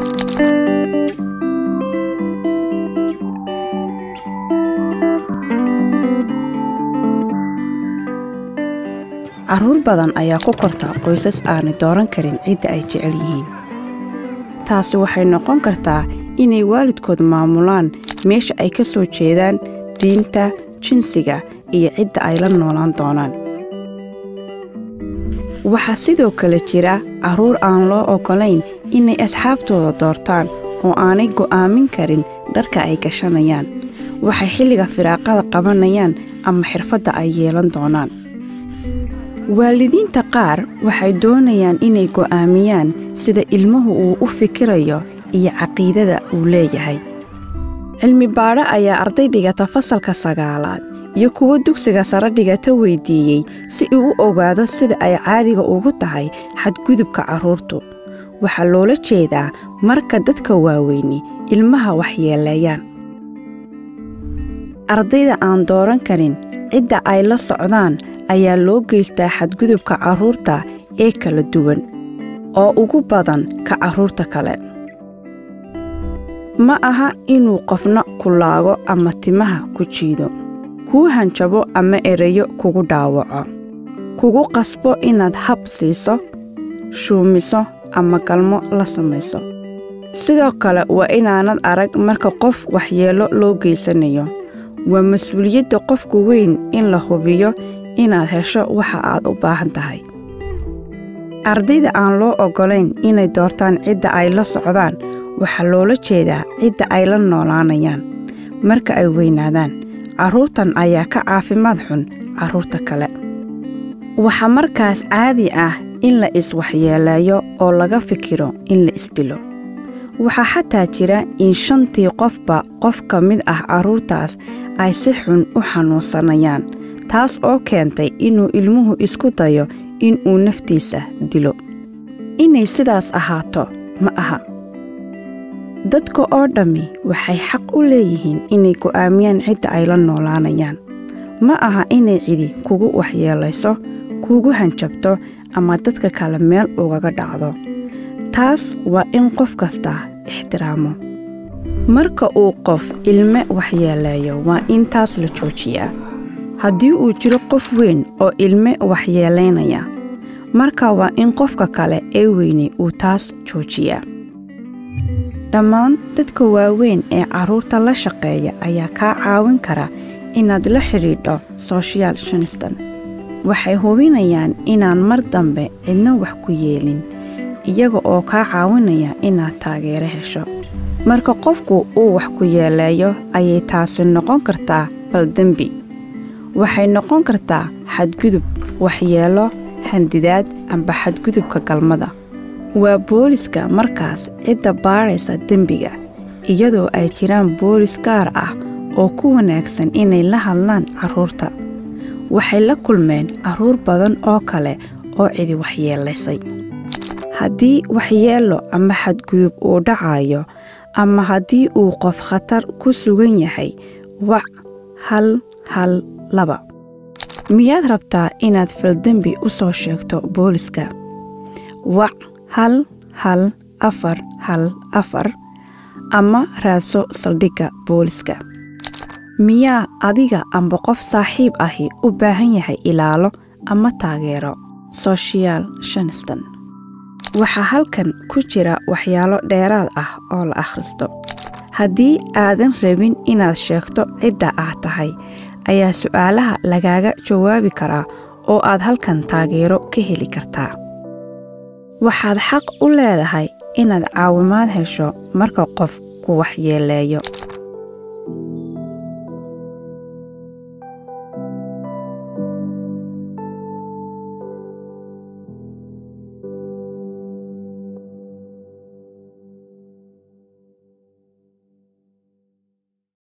carruur badan ayaa ku korta qoysas aanay dooran karin cidda ay jecel yihiin taasi waxay noqon kartaa inay waalidkood maamulaan meesha ay ka soo jeedaan diinta jinsiga iyo cidda ay la noolaan doonaan waxaa sidoo kale jira carruur aan loo oggolayn inay asxaabtooda doortaan oo aanay go'aamin karin dharka ay gashanayaan waxay xilliga firaaqada qabanayaan ama xirfadda ay yeelan doonaan waalidiinta qaar waxay doonayaan inay go'aamiyaan sida ilmuhu uu u fikirayo iyo caqiidada uu leeyahay cilmi baadho ayaa arday dhigata fasalka sagaalaad iyo kuwo dugsiga sare dhigata weydiiyey si uu u ogaado sida ay caadiga ugu tahay xadgudubka carruurtu waxaa loola jeedaa marka dadka waaweyni ilmaha waxyeeleeyaan ardayda aan dooran karin cidda ay la socdaan ayaa loo geystaa xadgudubka carruurta ee kala duwan oo ugu badan ka carruurta kale ma aha inuu qofna ku laago ama timaha ku jiido kuu hanjabo ama erayo kugu dhaawaco kugu qasbo inaad hab siiso shuumiso ama galmo la samayso sidoo kale waa inaanad arag marka qof waxyeello loo geysanayo waa mas-uuliyadda qofku weyn in la hubiyo inaad hesho waxa aad u baahan tahay ardayda aan loo oggolayn inay doortaan cidda ay la socdaan waxaa loola jeedaa cidda ay la noolaanayaan marka ay weynaadaan carruurtan ayaa ka caafimaad xun carruurta kale waxaa markaas caadi ah in la iswaxyeeleeyo oo laga fikiro in la isdilo waxaa xataa jira in shantii qofba qof ka mid ah carruurtaas ay si xun u xanuunsanayaan taas oo keentay inuu ilmuhu isku dayo inuu naftiisa dilo inay sidaas ahaato ma aha dadka oo dhammi waxay xaq u leeyihiin inay go'aamiyaan cidda ay la noolaanayaan ma aha inay cidi kugu waxyeelayso kugu hanjabto ama dadka kale meel ugaga dhacdo taas waa in qof kastaa ixtiraamo marka uu qof ilme waxyeeleeyo waa in taas la joojiyaa haddii uu jiro qof weyn oo ilme waxyeelaynaya marka waa in qofka kale ee weyne uu taas joojiyaa dhammaan dadka waaweyn ee carruurta la shaqeeya ayaa kaa caawin kara inaad la xidhiidho sochial shiniston waxay hubinayaan inaan mar dambe cidna wax ku yeelin iyaga oo kaa caawinaya inaad taageero hesho marka qofku uu wax ku yeeleeyo ayay taasi noqon kartaa faldembi waxay noqon kartaa xadgudub waxyeelo handidaad amba xadgudubka galmada waa booliska markaas cidda baadhaysa dembiga iyadoo ay jiraan boolis gaar ah oo ku wanaagsan inay la hadlaan carruurta waxay la kulmeen carruur badan oo kale oo cidi waxyeelaysay haddii waxyeello ama xadgudub uu dhacayo ama haddii uu qof khatar ku sugan yahay wac hal hal laba miyaad rabtaa inaad faldembi u soo sheegto booliska wac hal hal afar hal afar ama raadso saldhigga booliska miyaa adiga amba qof saaxiib ahi u baahan yahay ilaalo ama taageero sochial shiniston waxaa halkan ku jira waxyaalo dheeraad ah oo la akhristo haddii aadan rabin inaad sheegto cidda aad tahay ayaa su'aalaha lagaaga jawaabi karaa oo aad halkan taageero ka heli kartaa waxaad xaq u leedahay inaad caawimaad hesho marka qof ku waxyeeleeyo